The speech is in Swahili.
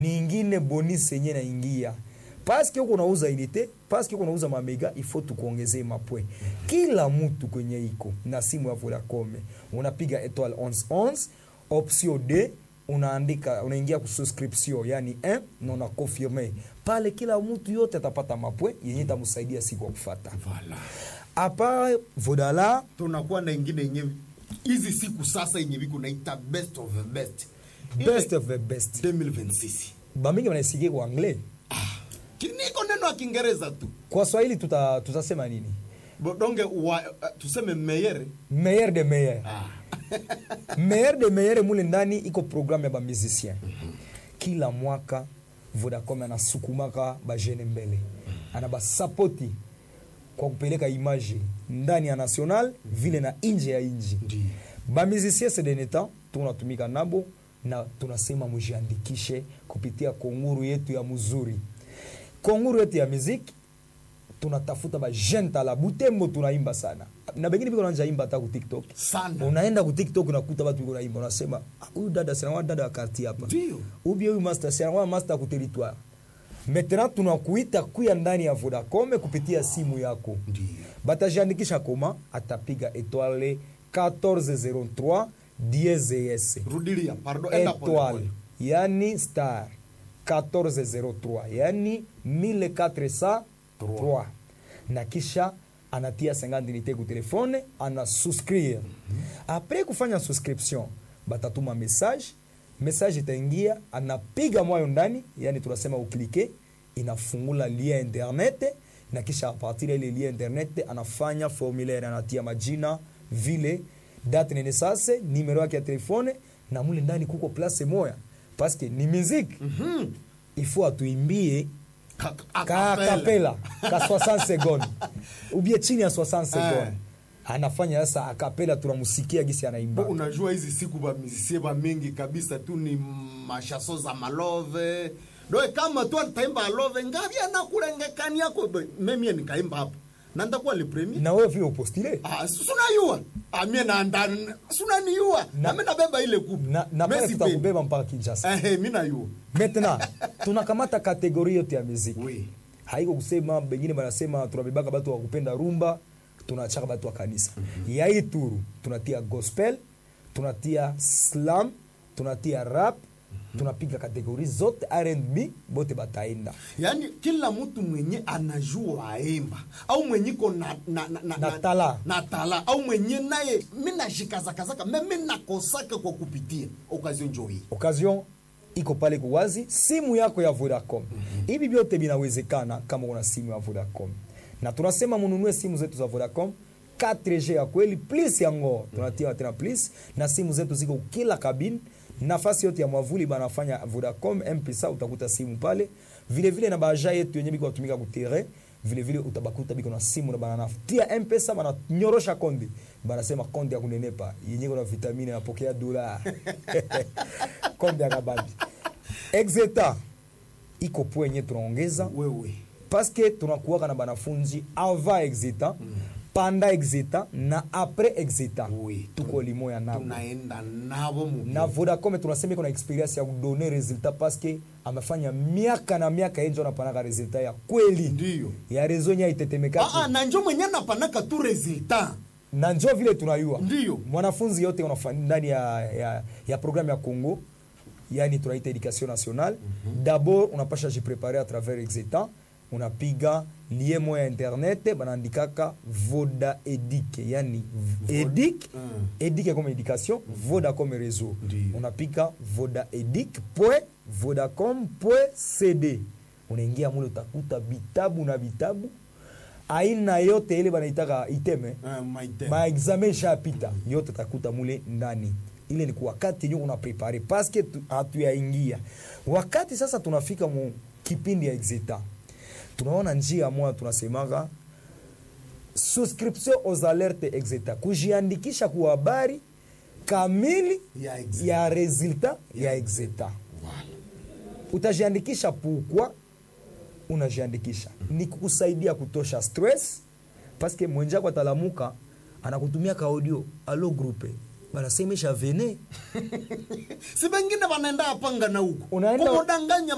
ningine bonus yenye naingia paske huko unauza unité paske huko unauza mamega ifo tukuongezee mapwe kila mtu kwenye iko na simu ya Vodacom unapiga étoile 1111 option D unaandika unaingia ku subscription yani 1 na una confirme pale kila mtu yote atapata mapwe yenye itamsaidia siku ya kufuata Voilà. apa Vodala tunakuwa na ingine yenye hizi siku sasa yenye viko naita best of the best best of the best 2026 bamingi wanaisikia kwa anglais kiniko neno ya kiingereza tu kwa swahili tuta, tutasema nini Bo- donge wa, uh, tuseme meyere meilleur de meilleur ah. meilleur de meilleur mule ndani iko programme ya bamusicien kila mwaka vodacom anasukumaka bajene mbele ana basapoti kwa kupeleka image ndani ya national vile na nje ya inji Ndiyo. bamusicien sedeneta tunatumika nabo na tunasema mujiandikishe kupitia konguru yetu ya muzuri konguru yetu ya muziki tunatafuta bajene tala butembo tunaimba sana na bengine biko nanja imba hata ku tiktok sana unaenda ku tiktok unakuta watu biko naimba unasema "Ah, huyu dada sinawa dada wa karti hapa Ndio. ubie huyu master sinawa master ku territoire maintenant tunakuita kuya ndani ya vodacom kupitia simu yako Ndio. batajiandikisha koma atapiga etoile 1403 dieses rudilia pardon enda pole étoile pole yani star 1403 yani 1403 na kisha anatia 50 unité ku telefone ana souscrire apres kufanya subscription batatuma message message itaingia anapiga mwayo ndani yani tunasema uklike inafungula lien internet na kisha a partir ya ile lien internet anafanya formulaire anatia majina vile date nene sase numero yake ya telefone na mule ndani kuko place moya paske ni musique Mhm. ifo atuimbie Ka- ka acapella. kapela ka 60 seconde ubie chini ya 60 seconde Eh. anafanya sasa akapela tunamusikia gisi Bo, anaimba unajua hizi siku bamizisie bamingi kabisa tu ni mashaso za malove doe kama tu ataimba alove ngavi anakulengekani yako Bo, memie nikaimba hapo na ndakuwa le premier na wewe vile upostile Ah, si- sunayua amie nanda sunaniua Na- nami nabeba ile kupu na, na pale Messi tutakubeba mpaka Kinshasa Eh, eh, mi nayua maintenant tunakamata kategori yote ya muziki Oui. haiko kusema bengine banasema tunabebaka batu wa kupenda rumba tunachaka batu wa kanisa ya hii turu tunatia gospel tunatia slam tunatia rap tunapiga kategori zote R&B bote bataenda yaani kila mtu mwenye anajua aimba au mwenye ko na, na, na, na, Na tala. na tala au mwenye naye mi nashikazakazaka me mi nakosaka kwa kupitia okazio njo hii occasion iko pale kuwazi simu yako ya Vodacom hivi vyote vinawezekana kama una simu ya Vodacom na tunasema mununue simu zetu za Vodacom 4G ya kweli plus yango tunatia tena plus na simu zetu ziko kila kabini nafasi yote ya mwavuli banafanya Vodacom mpesa utakuta simu pale vile vile na baja yetu yenye biko watumika kutere vile vile utabakuta biko na simu na bananafutia mpesa bananyorosha konde banasema konde ya kunenepa yenye kuna vitamini napokea dola konde ya kabambi exeta iko po yenye tunaongeza wewe paske tunakuwaka na banafunzi ava exeta panda exeta na apres exeta Oui. tuko limoya nabo tunaenda navo mu na vodacom tunasema iko na experience ya kudone resultat paske amefanya miaka na miaka yenjo anapanaka resultat ya kweli Ndiyo. ya rezo nye Ah, ah, aitetemekaki na njo mwenye napanaka tu resultat na njo vile tunayua Ndiyo. mwanafunzi yote unafa- ndani ya, ya, ya programme ya congo yani tunaita education nationale d'abord unapasha jiprepare à travers exetan unapiga lie moya internet banaandikaka voda edic yani edic Mm. edic comme éducation voda comme réseau Ndiyo. unapika voda edic point vodacom point cd unaingia mule utakuta vitabu na vitabu aina yote ile banaitaka iteme Ah, maite. maexamen ishapita yote takuta mule ndani ile ni kwa wakati yenyewe una prepare paske tu- hatuyaingia wakati sasa tunafika mu kipindi ya exeta tunaona njia moja tunasemaka subscription aux alertes exeta kujiandikisha kwa habari kamili Ya Exeta. ya resultat ya exeta utajiandikisha pukwa unajiandikisha ni kukusaidia kutosha stress paske mwenjako atalamuka anakutumia ka audio alo grupe banasemesha vene si bengine wanaenda apanga na huko Unaenda- kumudanganya